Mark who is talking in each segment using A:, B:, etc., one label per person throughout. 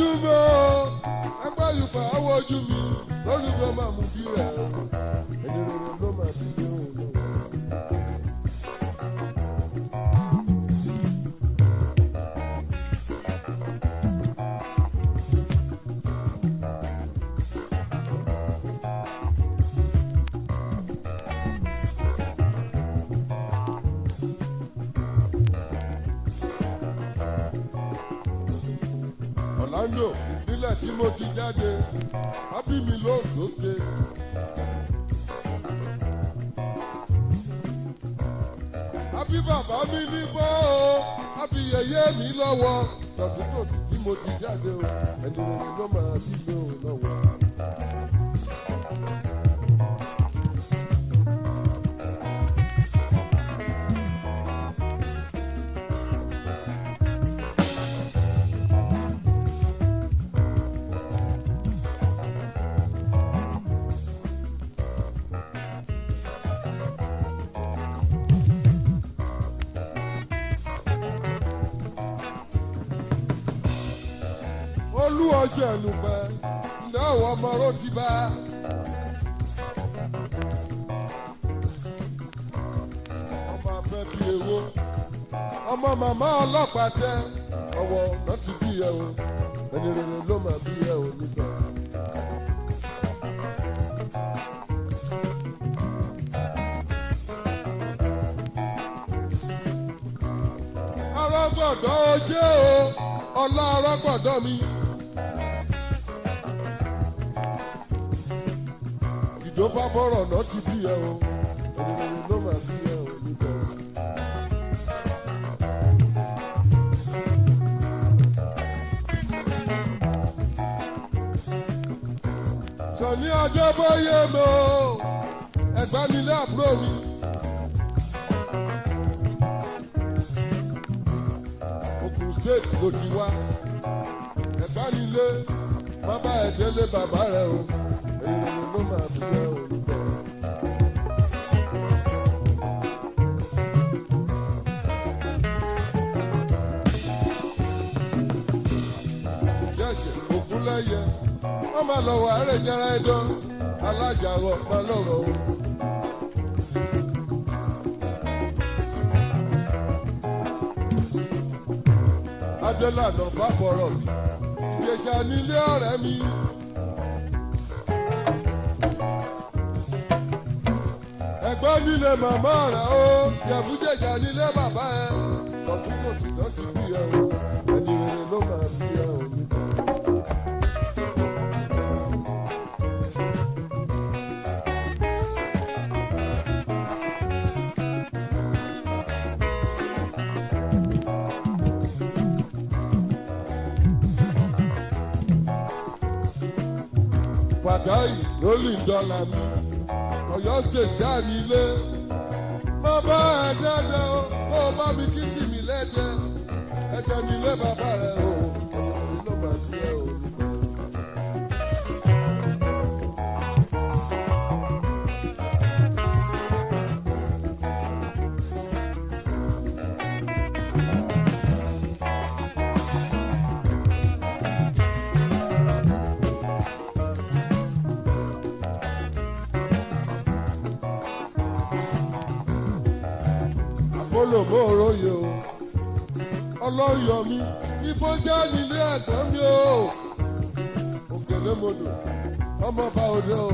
A: ojú mi o ẹgbẹ́ yorùbá àwọn ojú mi lórí mi ọmọ àmú bí rẹ̀ o ẹni rere ló máa fi dé òun náà. Orlando nílẹ̀ tí mo ti jáde ábí mi ló lóde. Ábí bàbá mi ní bọ́ o, ábí yẹyẹ mi lọ́wọ́. Tọ̀tún tòtún tí mo ti jáde o, ẹni rere ló máa bí mi ò lọ́wọ́. olú ọjọ́ ẹ̀lùpẹ̀ ǹdẹ́ àwọn ọmọ ró ti bá. ọmọ abẹ́ bí ewó ọmọ màmá ọlọ́pàá tẹ ọwọ́ náà ti bí ẹ o ẹni rere ló máa bí ẹ o nígbà. arọ́gbọ̀dọ̀ ojé o ọlá arọ́gbọ̀dọ̀ mi. ìjọba bọ̀rọ̀ náà ti bí ẹ o ẹni rere ló máa bí ẹ o níbẹ̀. sọ̀ní ọjọ́ bóyá mi o ẹ̀gbá nílé àbúrò mi. Ògùn state ló ti wá ẹ̀gbá nílé bàbá ẹ̀ délé bàbá rẹ̀ o èyí rere ló máa bí ẹ o níbẹ̀. ṣẹ̀ṣẹ̀ ògúnlẹ́yẹ wọ́n máa lọ wà ẹ̀rẹ̀ jẹ́ra ẹ̀dán alájàrọ̀ máa lọ̀rọ̀ o. adélànà bá bọ̀rọ̀ mi ìjẹ̀ṣà nílé ọ̀rẹ́ mi. ẹ̀gbọ́n nílé màmá rẹ̀ o jẹ̀bújẹ̀ṣà nílé bàbá ẹ̀ tọ̀tún kò tí lọ́ ti bí ẹ o ẹni rere ló máa bí ẹ o nígbà. pàtàkì lórí dọ́là mi ọ̀yọ́ state já mi lé má bá ẹ dẹ́dẹ́ o kó o bá mi kí kí mi lẹ́dẹ́ ẹ̀jẹ̀ mi lé bàbá rẹ̀ o ọ̀yọ́ ló bá sí ẹ o. olùmọ̀ọ́rọ̀ yìí o ọlọ́yọ̀ mi ibo jẹ́ nílé ẹ̀gbọ́n mi o òkèlè mọ́dọ̀ ọmọ bá òde o.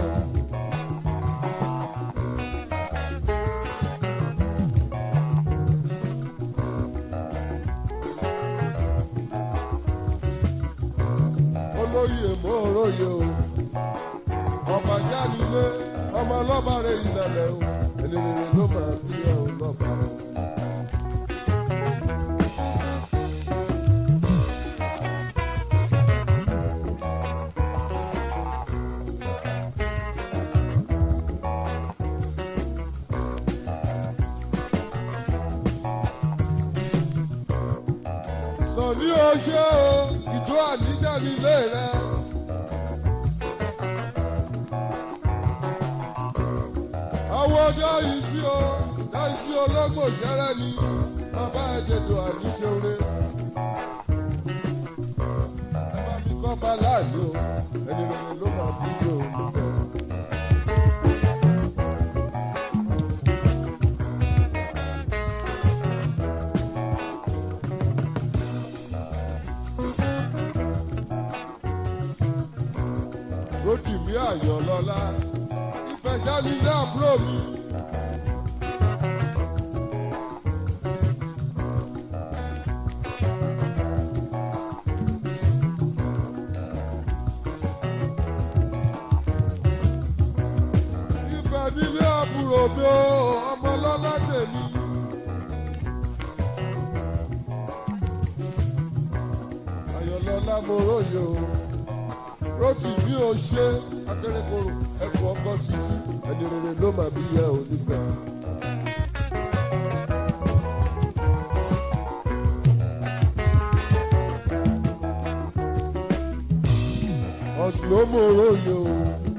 A: olóyè mọ́ọ̀rọ̀ yìí o ọmọ ajá nílé ọmọ ọlọ́ba rẹ̀ ìdàlẹ̀ o ẹni rere ló máa bí ẹ o lọ́ba o. sọ̀ní oṣó o ìjọ àníjà nílé rẹ. àwọn ọjọ́ yìí sí o láìsí ológbò jẹ́rẹ́ ni bàbá ẹ̀jẹ̀dọ̀ àníṣeore. ẹ bá mi kọ́ bàbá láàyè o ẹni rere ló máa bí yé o níbẹ̀. Rótìmí Àyànlọ́lá ìfẹ̀jáde ilé àbúrò mi. Ìfẹ́ nílé àbúrò mi o, ọmọ lọ́lá tèmi. Àyànlọ́lá mo róye o rotì bí o ṣe akérèkọrò ẹkọ ọkọ sísí ẹni rere ló máa bí yẹ ò nígbà. ọ̀sùn ló mú oróyè o.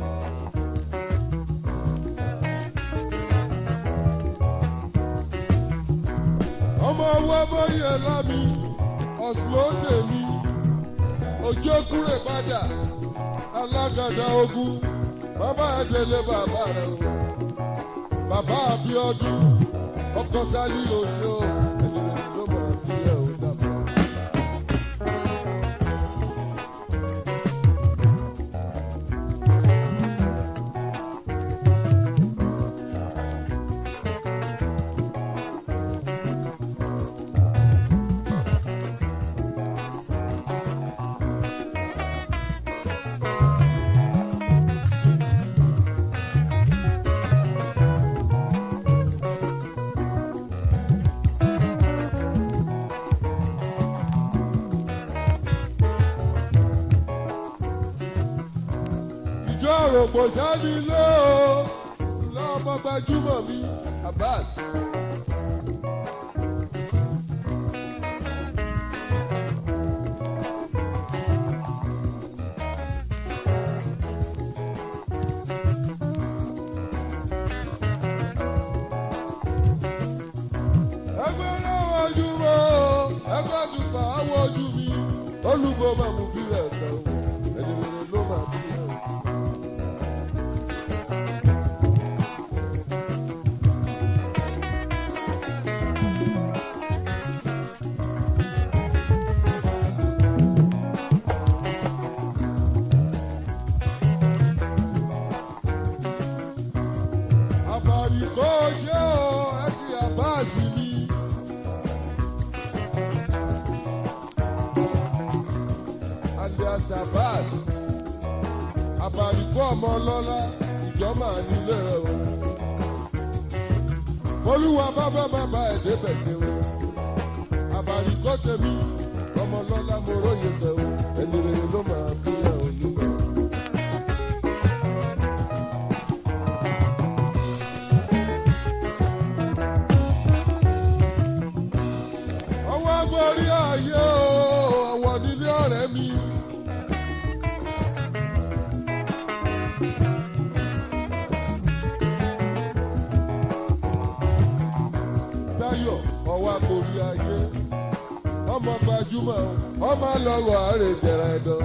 A: ọmọ ọwọ́ bóyá lámì ọ̀sùn ló tèmi ojú kúrè padà alágàdá ogun bàbá ẹdẹlẹ bàbá rẹ o bàbá Abíọ́dún ọkọ sálí oṣù ẹnìyẹn ló máa bí ẹ o dàbọ. ìjọ òròpò sáni lé o lọ́mọ gbajúmọ̀ mi Abbas. ẹgbẹ́ náà wájú mọ́ ẹgbẹ́ àdùpà àwọ̀jú mi olùgbò máa mú bí rẹ̀ tán ẹni rere ló máa bí rẹ̀. àbàrí kò ṣe o ẹ ti àbáàsì mi. alias Abbas àbàrí kò ọmọ ọlọ́lá ìjọba nílé rẹ o. olúwa bábá bàbá ẹ̀ débẹ̀ ṣe o. àbàrí kò tèmi ọmọ ọlọ́lá mo róye tẹ̀ o. ẹni rere ló máa bí ẹ o nígbà. ọwọ́ borí ayé o ọwọ́ nílé ọ̀rẹ́ mi. Táyọ̀ ọwọ́ borí ayé ọmọ gbajúmọ̀ ọmọ lọ́wọ́ àárẹ̀ jẹ̀rẹ̀ ẹ̀dọ́.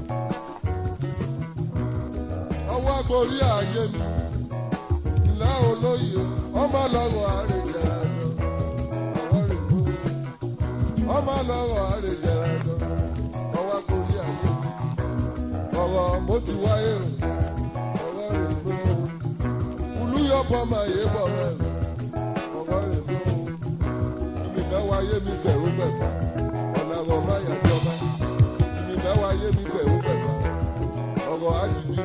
A: ọwọ́ borí ayé mi ìlà olóyè ọmọ lọ́wọ́ àárẹ̀ jẹ̀rẹ̀ ẹ̀dọ́. ọwọ́ rẹ̀ kú ọmọ lọ́wọ́ àrèjẹrẹ lọ ọwọ́ gorí ayé ọ̀rọ̀ mo ti wáyé o ọ̀rọ̀ rẹ̀ gbó olúyọ̀bọ máa yé bọ̀ rẹ̀ ọ̀rọ̀ rẹ̀ gbó ìmìfẹ́ wáyé mi bẹ̀rù bẹ̀fà ọ̀nà àrọ̀ má yà jọba ìmìfẹ́ wáyé mi bẹ̀rù bẹ̀fà ọ̀rọ̀ àjìbí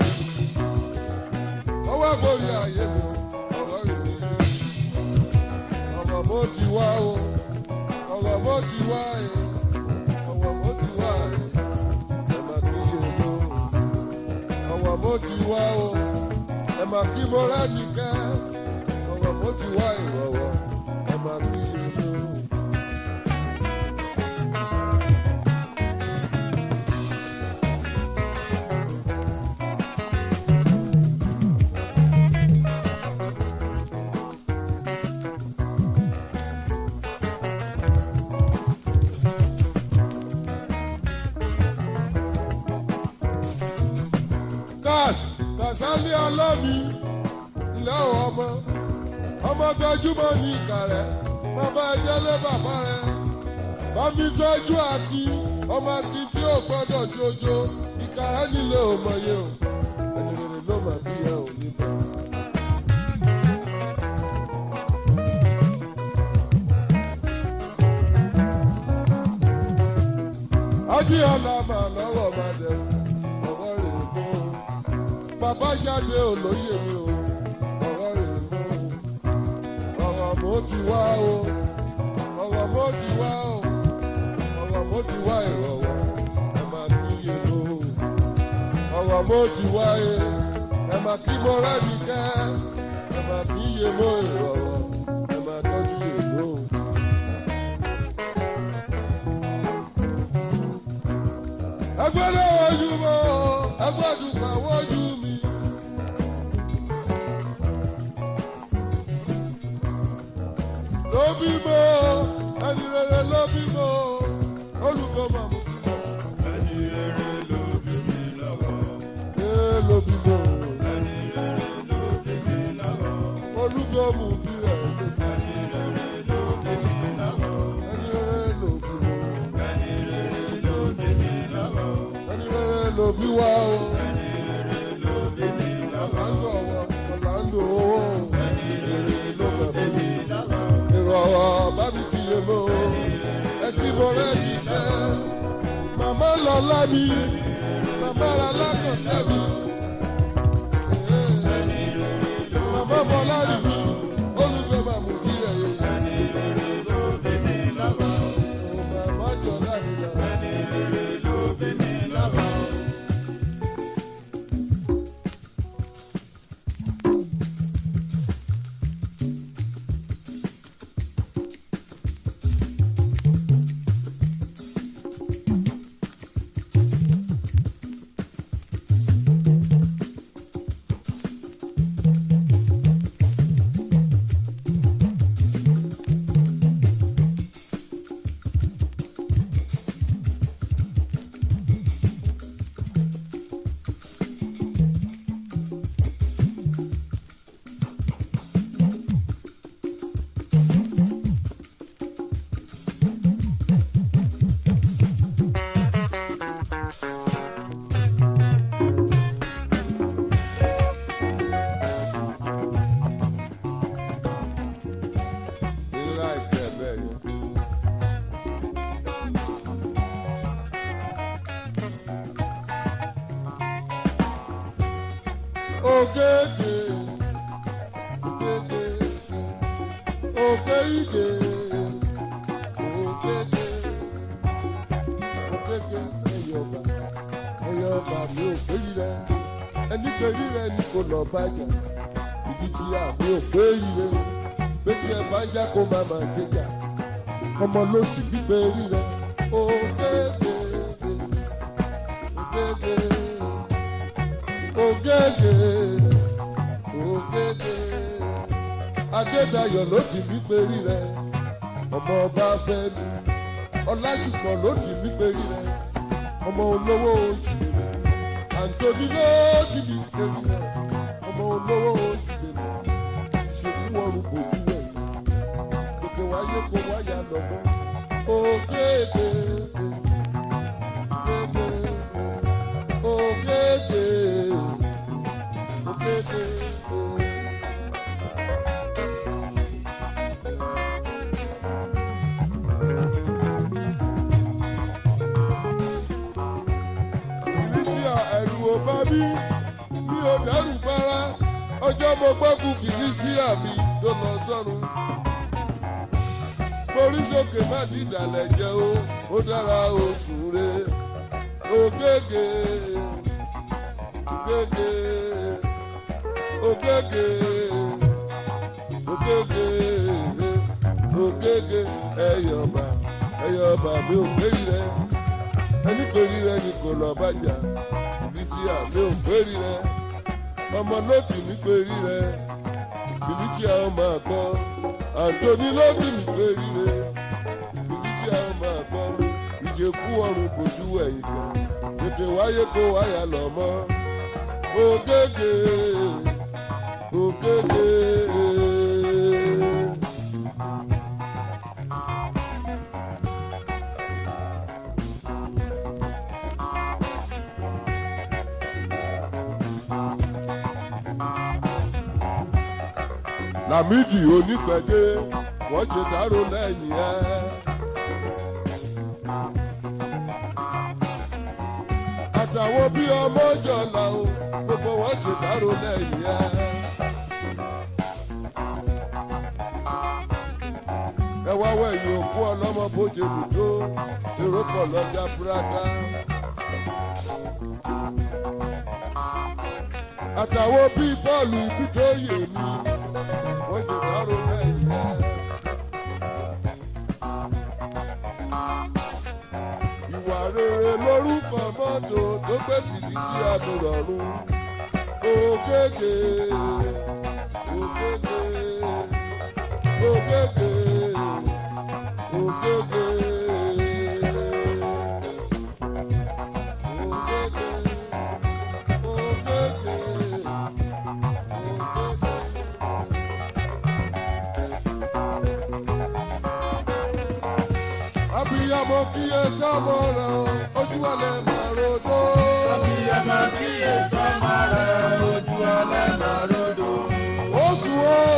A: ọwọ́ gorí ayé mi ọ̀rọ̀ rẹ̀ gbó ọ̀rọ̀ mo ti wá o ọ̀rọ̀ mo ti wá ẹ̀ ọ̀rọ̀ mo ti wá ẹ̀ ẹ̀ máa kí yòókù ọ̀rọ̀ mo ti wá o ẹ̀ máa kí mo rẹ́ nìkẹ́ ọ̀rọ̀ mo ti wá ìrọ̀wọ́ ẹ̀ máa kí yòókù. ọmọ gbajúmọ̀ ní ìkà rẹ̀ bàbá ẹjẹ́ lé bàbá rẹ̀ bámi tọ́jú àkí ọmọ àkí tí ò gbọ́dọ̀ jojo ìkà rẹ̀ nílé òmòye o ẹni rere ló mà bí ẹ ò ní bá. Adéọlá máa lọ́wọ́ máa dẹ̀ ọwọ́ rẹ̀ mú. Bàbá jáde olóyè mi o, ọwọ́ rẹ̀ mú. Ọ̀rọ̀ mo ti wá o, ọ̀rọ̀ mo ti wá o, ọ̀rọ̀ mo ti wá ìrọ̀wọ́, ẹ máa kí iye o. Ọ̀rọ̀ mo ti wá e, ẹ máa kí mo rẹ́ni kẹ́, ẹ máa kí iye mo ìrọ̀wọ́, ẹ máa tọ́jú èlò. ẹgbẹ́rẹ́ ojú mọ́ ẹgbẹ́dùn kan wọ́jú mi. ló bímọ ẹni rere ló bímọ olùkọ́ màmú bímọ.
B: Ẹni rere ló bí mi lọ́wọ́.
A: ee ló bímọ
B: Ẹni rere ló bí mi lọ́wọ́.
A: olùkọ́ mú bí rẹ̀
B: Ẹni rere ló bí mi lọ́wọ́.
A: ẹni rere ló bímọ
B: Ẹni rere ló bí mi lọ́wọ́.
A: ẹni rere ló bí wá o.
B: Ẹni rere ló bí mi lọ́wọ́.
A: ọ̀làǹdò ọwọ́ ọ̀làǹdò owó
B: Ẹni rere ló bí mi lọ́wọ́.
A: ìrọ̀wọ́ bá mi fi yé mọ́ ẹ ti bọ̀ rẹ́ yìí jẹ́ màmá lọ́lá mi màmá alákọ̀ọ́tẹ́ mi màmá bọ́lá rí mi olùgbé màmú bí rẹ̀ yé
B: Ẹni rere ló bí mi lọ́wọ́.
A: màmá jọ̀lá mi lọ.
B: Ẹni rere ló bí mi lọ́wọ́.
A: ńlá ìfẹ́ bẹ́ẹ̀ yẹn. Ògèdè ògèdè ògè ìdè ògèdè ògèdè ẹ̀yọ̀bà ẹ̀yọ̀bà mi ò péri rẹ̀ ẹni péri rẹ̀ ni kò lọ bàjẹ́ ìdí tí a mi ò péri rẹ̀ bẹ́tí ẹ bá ń já kó máa máa kéjà ọmọ ló sì gbígbé rí rẹ ògèdè ògèdè ògèdè ògèdè adédayọ̀ ló sì gbígbé rí rẹ ọmọ ọba fẹ́mi ọlájùmọ̀ ló sì gbígbé rí rẹ ọmọ olówó oṣù rẹ àǹtọ́bí ló sì gbígbé rí rẹ ọmọ olówó oṣù rẹ ṣèkú ọrùn kò bí rẹ gbogbo wáyé kó wáyà lọ́mọ. Ògèdè ògèdè ògèdè ògèdè. Felicia ẹ̀rù ò bá mi, mi ò dẹ́rù bára, ọjọ́ mo gbọ́kùn Felicia mi tó lọ sọ́run forí sókè má ti dàlẹ̀ jẹ́ o ó dára oṣù re ògègè ògègè ògègè ògègè ògègè ẹyọba ẹyọba mi ò péri rẹ ẹni péri rẹ ni kò lọ bàjá ibi tí àmì ò péri rẹ ọmọ lókì mi péri rẹ ibi tí a máa kọ àǹtọ́ni lókì mi péri rẹ ibi tí a máa kọ ìjẹkú ọrùn kò ju ẹ̀yìn kan tètè wáyé kó wáyà lọ mọ́ ògègè ògègè. Lámìdí onípẹ̀dé wọ́n ṣe dárò lẹ́yìn ẹ̀. àtàwọn bí ọmọ jọ̀la o gbogbo wọn ṣe dárò lẹ́yìn ẹ̀. ẹ wá wẹ̀yìn òkú ọlọ́mọ bó ṣe dùdó èrò pọ̀ lọ́jà búrádá. àtàwọn bíi bọ́ọ̀lù ibi tó yè mí wọ́n ṣe dárò lẹ́yìn ẹ̀. ìwà rere lórúkọ mọ́tò tó gbé fìdísí àdúrọ̀rùn ògègè ògègè ògègè ògègè ògègè ògègè ògègè. abiyamọ kíyè sọmọ rẹ o ojú ọlẹ máa rodó.
B: Abiyamọ kíyè sọ́mọ rẹ̀ ojú ọlẹ́nà rodo.
A: oṣù o